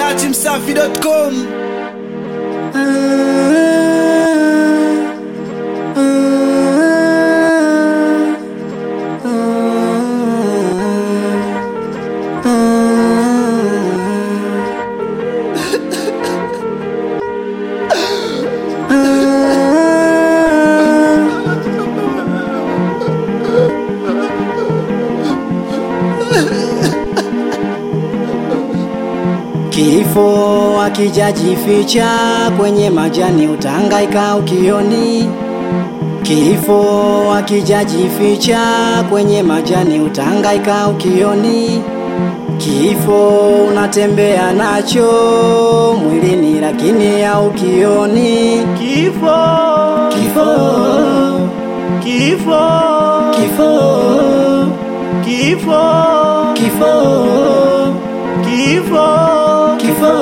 dachimsafi.com Kifo akijajificha kwenye majani utangaika ukioni. Kifo akijajificha kwenye majani utangaika ukioni. Kifo unatembea nacho mwilini lakini haukioni. Kifo, Kifo, kifo, kifo, kifo, kifo, kifo, kifo.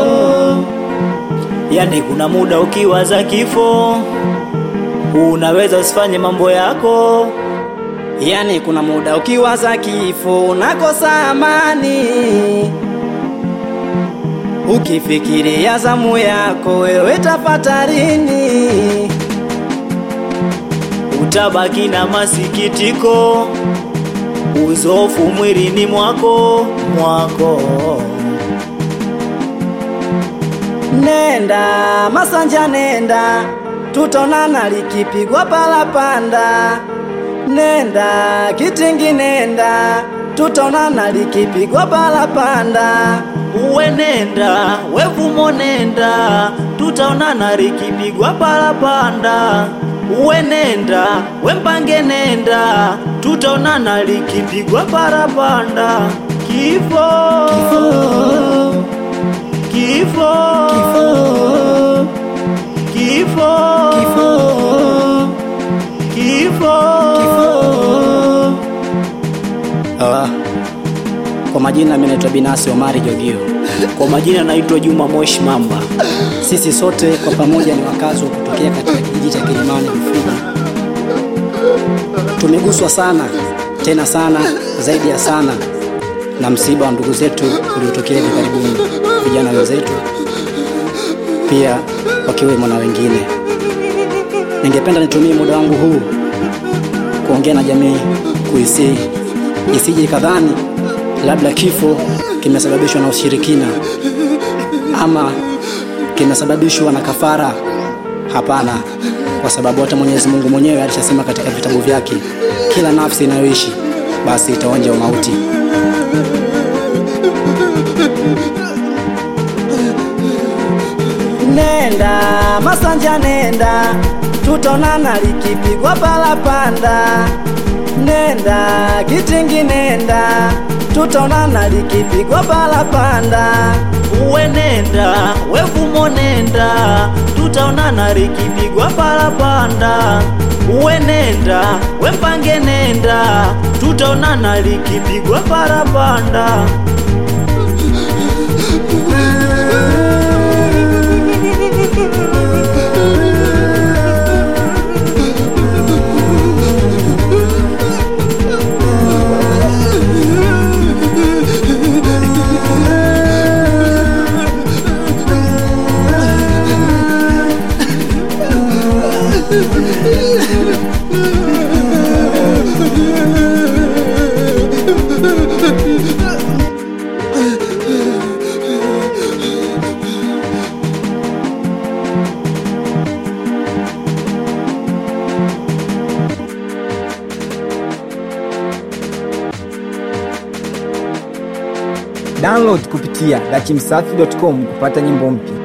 Yani kuna muda ukiwaza kifo unaweza usifanye mambo yako. Yani kuna muda ukiwaza kifo unakosa amani, ukifikiria zamu yako wewe tafatarini. Utabaki na masikitiko, uzofu mwilini mwako mwako. Nenda Masanja, nenda tutaonana likipigwa palapanda. Nenda Kitingi, nenda tutaonana likipigwa palapanda. Uwe nenda, wevumo nenda, tutaonana likipigwa palapanda. Uwe nenda, wempange nenda, tutaonana likipigwa parapanda. Kifo, kifo, kifo, kifo. Ah, kwa majina mimi naitwa Binasi Omari Jogio. Kwa majina naitwa Juma Moshi Mamba. Sisi sote kwa pamoja ni wakazi wa kutokea katika kijiji cha Kilimani Rufiji. Tumeguswa sana tena sana zaidi ya sana na msiba wa ndugu zetu uliotokea hivi karibuni, vijana wenzetu pia wakiwemo na wengine. Ningependa nitumie muda wangu huu kuongea na jamii, kuisii isije ikadhani labda kifo kimesababishwa na ushirikina ama kimesababishwa na kafara. Hapana, kwa sababu hata Mwenyezi Mungu mwenyewe alishasema katika vitabu vyake, kila nafsi inayoishi basi itaonja umauti. Nenda Masanja, nenda tutaonana likipigwa palapanda. Nenda Kitingi, nenda tutaonana likipigwa palapanda. Uwe nenda, wevumo nenda, tutaonana likipigwa parapanda. Uwe nenda, wempange nenda, tutaonana likipigwa parapanda. Download kupitia dachimsafi.com kupata nyimbo mpya.